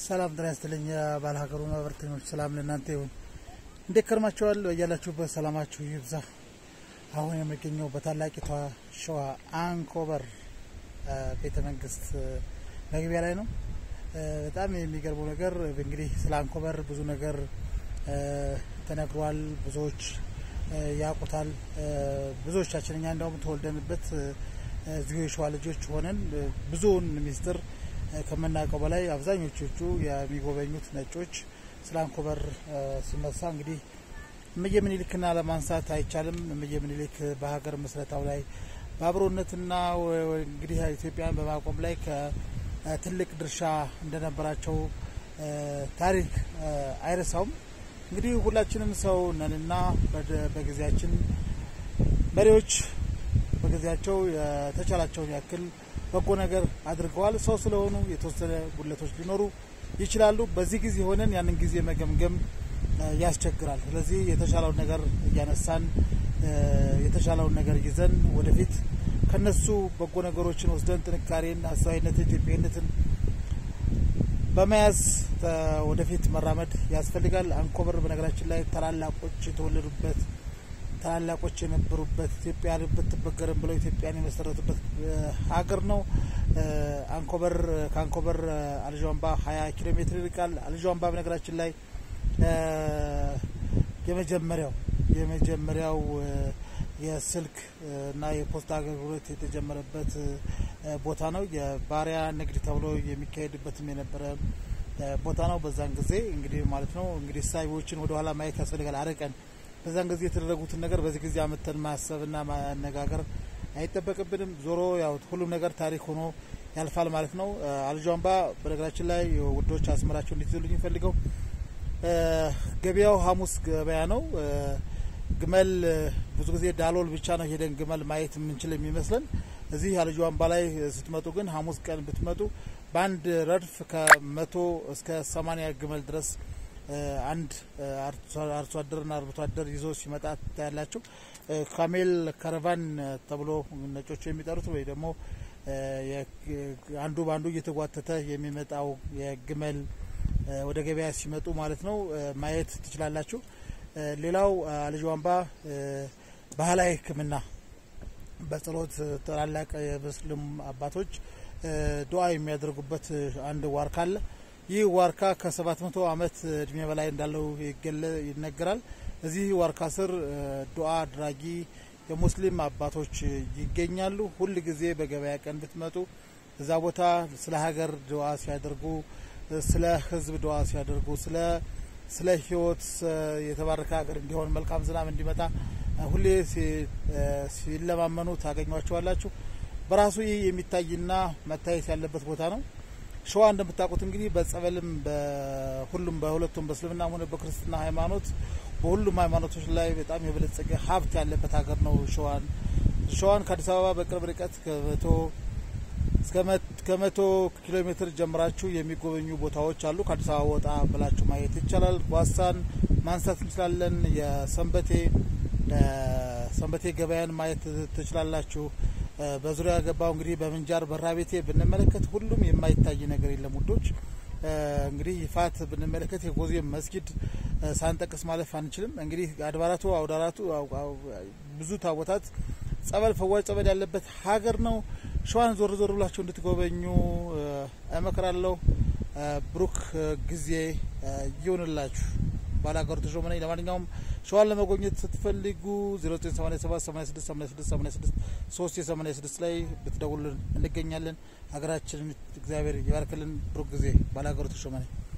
ሰላም ጤና ይስጥልኝ። የባለ ሀገሩ ማህበረተኞች ሰላም ለእናንተ ይሁን። እንዴት ከርማችኋል? በያላችሁበት ሰላማችሁ ይብዛ። አሁን የሚገኘው በታላቂቷ ሸዋ አንኮበር ቤተ መንግስት መግቢያ ላይ ነው። በጣም የሚገርመው ነገር እንግዲህ ስለ አንኮበር ብዙ ነገር ተነግሯል። ብዙዎች ያውቁታል። ብዙዎቻችን እኛ እንደውም ተወልደንበት እዚሁ የሸዋ ልጆች ሆነን ብዙውን ሚስጥር ከምናውቀው በላይ አብዛኞቹ የሚጎበኙት ነጮች ስለ አንኮበር ሲነሳ እንግዲህ እምዬ ምኒልክና ለማንሳት አይቻልም። እምዬ ምኒልክ በሀገር ምስረታው ላይ በአብሮነትና እንግዲህ ኢትዮጵያን በማቆም ላይ ከትልቅ ድርሻ እንደነበራቸው ታሪክ አይረሳውም። እንግዲህ ሁላችንም ሰው ነንና በጊዜያችን መሪዎች በጊዜያቸው የተቻላቸውን ያክል በጎ ነገር አድርገዋል። ሰው ስለሆኑ የተወሰነ ጉድለቶች ሊኖሩ ይችላሉ። በዚህ ጊዜ ሆነን ያንን ጊዜ መገምገም ያስቸግራል። ስለዚህ የተሻለውን ነገር እያነሳን የተሻለውን ነገር ይዘን ወደፊት ከነሱ በጎ ነገሮችን ወስደን ጥንካሬን፣ አስተዋይነትን፣ ኢትዮጵያዊነትን በመያዝ ወደፊት መራመድ ያስፈልጋል። አንኮበር በነገራችን ላይ ታላላቆች የተወለዱበት ታላላቆች የነበሩበት ኢትዮጵያ ብትበገርም ብለው ኢትዮጵያን የመሰረቱበት ሀገር ነው። አንኮበር ከአንኮበር አልዣምባ ሀያ ኪሎ ሜትር ይርቃል። አልዣምባ በነገራችን ላይ የመጀመሪያው የመጀመሪያው የስልክ እና የፖስታ አገልግሎት የተጀመረበት ቦታ ነው። የባሪያ ንግድ ተብሎ የሚካሄድበትም የነበረ ቦታ ነው። በዛን ጊዜ እንግዲህ ማለት ነው እንግዲህ ሳቢዎችን ወደ ኋላ ማየት ያስፈልጋል አርቀን በዛን ጊዜ የተደረጉትን ነገር በዚህ ጊዜ አመተን ማሰብና ማነጋገር አይጠበቅብንም። ዞሮ ያው ሁሉም ነገር ታሪክ ሆኖ ያልፋል ማለት ነው። አልጇምባ በነገራችን ላይ ውዶች አስመራቸው እንዲትሉኝ ፈልገው ገበያው ሐሙስ ገበያ ነው። ግመል ብዙ ጊዜ ዳሎል ብቻ ነው ሄደን ግመል ማየት የምንችል የሚመስለን። እዚህ አልጇምባ ላይ ስትመጡ ግን ሐሙስ ቀን ብትመጡ በአንድ ረድፍ ከመቶ እስከ ሰማኒያ ግመል ድረስ አንድ አርሶ አደርና አርብቶ አደር ይዞ ሲመጣ ታያላቸው። ካሜል ካራቫን ተብሎ ነጮቹ የሚጠሩት ወይ ደግሞ አንዱ በአንዱ እየተጓተተ የሚመጣው የግመል ወደ ገበያ ሲመጡ ማለት ነው ማየት ትችላላችሁ። ሌላው አልጇምባ ባህላዊ ሕክምና በጸሎት ታላላቅ የሙስሊም አባቶች ዱዓ የሚያደርጉበት አንድ ዋርካ አለ። ይህ ዋርካ ከሰባት መቶ ዓመት እድሜ በላይ እንዳለው ይነገራል። እዚህ ዋርካ ስር ዱዓ አድራጊ የሙስሊም አባቶች ይገኛሉ። ሁል ጊዜ በገበያ ቀን ብትመጡ እዛ ቦታ ስለ ሀገር ዱዓ ሲያደርጉ፣ ስለ ህዝብ ዱዓ ሲያደርጉ፣ ስለ ስለ ህይወት የተባረከ ሀገር እንዲሆን መልካም ዝናብ እንዲመጣ ሁሌ ሲለማመኑ ታገኟቸዋላችሁ። በራሱ ይህ የሚታይና መታየት ያለበት ቦታ ነው። ሸዋ እንደምታውቁት እንግዲህ በጸበልም በሁሉም በሁለቱም በእስልምናም ሆነ በክርስትና ሃይማኖት በሁሉም ሃይማኖቶች ላይ በጣም የበለጸገ ሀብት ያለበት ሀገር ነው። ሸዋን ሸዋን ከአዲስ አበባ በቅርብ ርቀት ከመቶ ከመቶ ኪሎ ሜትር ጀምራችሁ የሚጎበኙ ቦታዎች አሉ። ከአዲስ አበባ ወጣ ብላችሁ ማየት ይቻላል። ጓሳን ማንሳት እንችላለን። የሰንበቴ ሰንበቴ ገበያን ማየት ትችላላችሁ። በዙሪያ ገባው እንግዲህ በምንጃር በራ ቤቴ ብንመለከት ሁሉም የማይታይ ነገር የለም ውዶች። እንግዲህ ይፋት ብንመለከት የጎዜ መስጊድ ሳንጠቅስ ማለፍ አንችልም። እንግዲህ አድባራቱ አውዳራቱ ብዙ ታቦታት ጸበል፣ ፈዋጅ ጸበል ያለበት ሀገር ነው። ሸዋን ዞር ዞር ብላችሁ እንድትጎበኙ እመክራለሁ። ብሩክ ጊዜ ይሁንላችሁ። ባላገሩ ተሾመ ነኝ። ለማንኛውም ሸዋን ለመጎብኘት ስትፈልጉ 0987868686 3 የ86 ላይ ብትደውሉልን እንገኛለን። ሀገራችንን እግዚአብሔር ይባርክልን። ብሩክ ጊዜ ባላገሩ ተሾመ ነኝ።